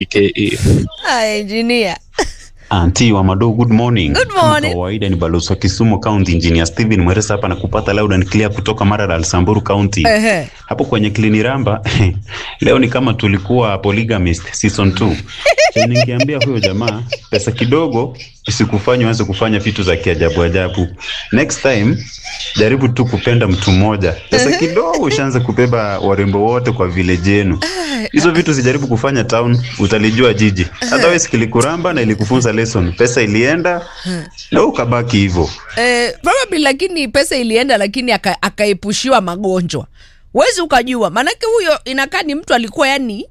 aka Ah, engineer. Anti wa Mado, good morning. Good morning. Kama kawaida ni balozi wa Kisumu County Engineer Steven Mweresa hapa na kupata loud and clear kutoka Maralal Samburu County. Ehe. Hapo kwenye Kliniramba leo ni kama tulikuwa polygamist season 2. Cha ningeambia huyo jamaa pesa kidogo isikufanye uanze kufanya vitu za kiajabu ajabu. Next time jaribu tu kupenda mtu mmoja. Pesa kidogo ushaanze kubeba warembo wote kwa village yenu. Hizo vitu sijaribu kufanya town, utalijua jiji. Otherwise kilikuramba na ilikufunza lesson. Pesa ilienda na ukabaki hivyo. Eh, probably lakini pesa ilienda lakini aka- akaepushiwa magonjwa wezi ukajua maanake huyo inakaa ni mtu alikuwa yani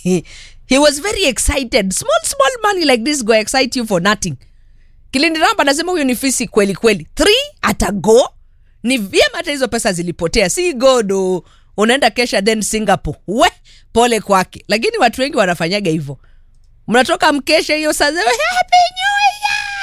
he was very excited small small money like this go excite you for nothing kilindiramba anasema huyo ni fisi kweli kweli three atago ni vyema hata hizo pesa zilipotea si godo unaenda kesha then singapore we pole kwake lakini watu wengi wanafanyaga hivyo mnatoka mkesha hiyo saa zile, happy new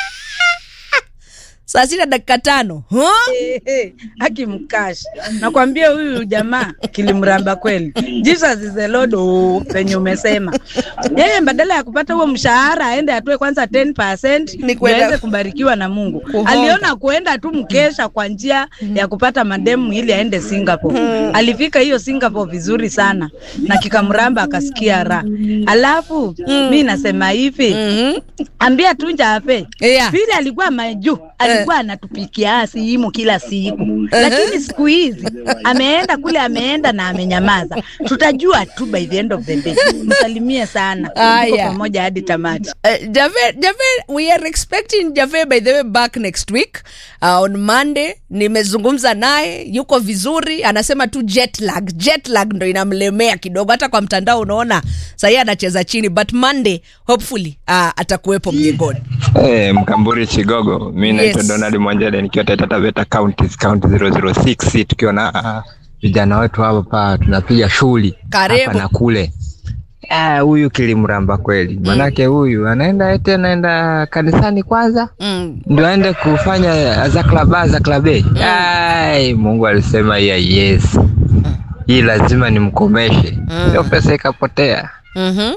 year saa sita dakika tano huh? Ehe, akimkash nakwambia huyu jamaa kilimramba kweli jesus is the lord oh, penye umesema yeye badala ya kupata huo mshahara aende atoe kwanza 10% Ni ndio kwenda- aweze kubarikiwa na mungu Kuhonga. aliona kuenda tu mkesha kwa njia ya kupata mademu ili aende singapore alifika hiyo singapore vizuri sana na kikamramba akasikia raha alafu mi nasema hivi Mhm. ambia tu njape Yeah. vile alikuwa majuu alikuwa anatupikia simu kila siku lakini siku hizi ameenda kule ameenda na amenyamaza tutajua tu by the end of the day msalimie sana Aya. Tuko pamoja hadi tamati Uh, Jave, Jave, we are expecting Jave by the way back next week uh, on Monday. Nimezungumza naye, yuko vizuri, anasema tu jet lag. Jet lag ndo inamlemea kidogo, hata kwa mtandao unaona sahii anacheza chini, but Monday hopefully uh, atakuwepo mjengoni. Eh, Mkamburi Chigogo, mi naitwa Yes. Donald Mwanjele nikiwa Taita Taveta County, County 006 tukiwa na ah, vijana wetu hapa tunapiga shughuli Karibu. hapa na kule. Ah, huyu kilimramba kweli, manake huyu anaenda eti anaenda kanisani kwanza Mm. ndio aende kufanya za klaba za klabe. Ai, Mungu alisema ya yes, hii lazima nimkomeshe, hiyo pesa ikapotea. Mm-hmm.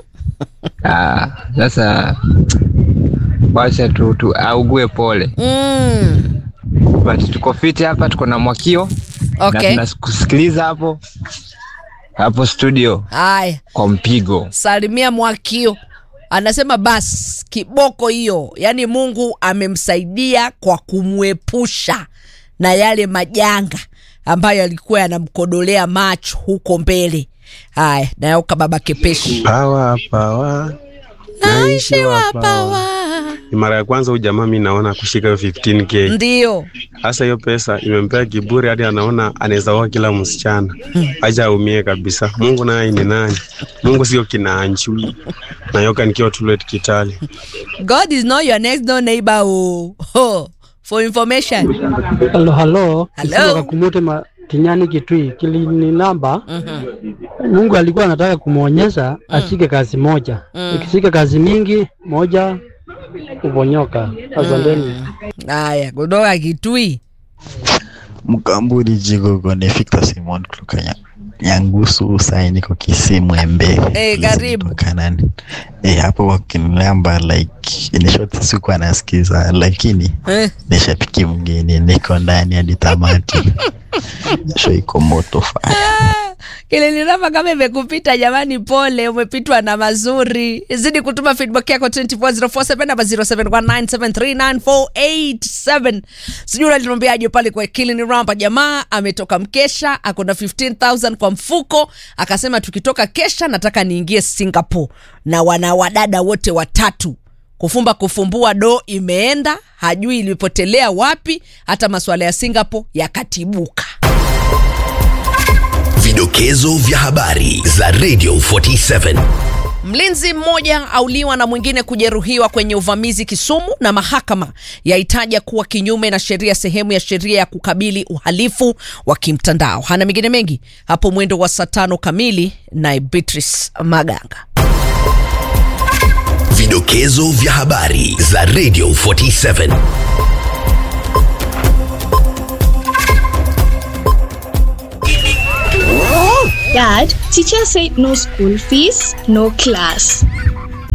Ah, sasa wacha tu, tu augue pole Mm. but tuko fiti hapa, tuko na mwakio Okay. na tunakusikiliza hapo hapo studio Haya, kwa mpigo. salimia Mwakio anasema bas kiboko hiyo, yaani Mungu amemsaidia kwa kumwepusha na yale majanga ambayo alikuwa yanamkodolea macho huko mbele. Haya, nayauka baba kepeshi Pawa pawa, naishi wapawa, pawa. Ni mara ya kwanza huyu jamaa mi naona kushika hiyo 15k. ndio Hasa hiyo pesa imempea kiburi hadi anaona anaweza oa kila msichana. Acha aumie kabisa. Mungu naye ni nani? Mungu sio kinaanchu. Nayoka nikiwa Tulwet Kitale. God is not your next door neighbor. Oh. Oh. For information. Halo, halo. Hello. Kutoka Kakumute ma Kinyani Kitui kilini namba. Mungu alikuwa anataka kumwonyesha ashike kazi moja. Ukishika kazi mingi moja uponyoka. Asanteni. Haya, kutoka Kitui. Mkamburi Jigogo ni Victor Simon kutoka Nya- Nyangusu, sai niko Kisimu Embe. Eh, karibu. Kanani. Eh, hapo wakinamba like in short sikuwa nasikiza lakini Eh. nishabiki mgeni niko ndani hadi tamati. Sho iko moto fire. Kiliniramba kama imekupita jamani, pole, umepitwa na mazuri. Zidi kutuma feedback yako 24047 namba 0719739487. Sijui unaliniambiaje pale kwa Kiliniramba. Jamaa ametoka mkesha, ako na 15000 kwa mfuko, akasema tukitoka kesha nataka niingie Singapore na wana wadada wote watatu kufumba kufumbua do imeenda, hajui ilipotelea wapi, hata masuala ya Singapore yakatibuka. Vidokezo vya habari za Radio 47. Mlinzi mmoja auliwa na mwingine kujeruhiwa kwenye uvamizi Kisumu, na mahakama yaitaja kuwa kinyume na sheria, sehemu ya sheria ya kukabili uhalifu wa kimtandao. Hana mengine mengi hapo mwendo wa saa tano kamili, naye Beatrice Maganga. Vidokezo vya habari za Radio 47. Dad, teacher said no school fees, no class.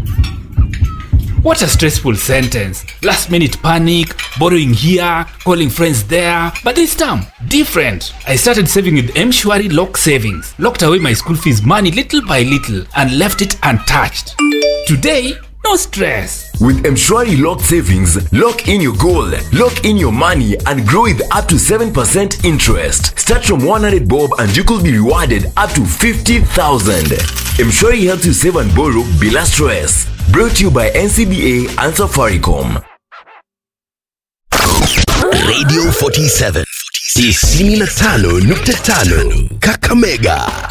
What a stressful sentence. Last minute panic, borrowing here, calling friends there. But this time, different. I started saving with Mshwari Lock Savings. Locked away my school fees money little by little and left it untouched. Today, no stress. With Mshwari Lock Savings, lock in your goal, lock in your money, and grow with up to 7% interest. Start from 100 bob and you could be rewarded up to 50,000. Mshwari helps you save and borrow bila stress. Brought to you by NCBA and Safaricom. Radio 47 95.5 Kakamega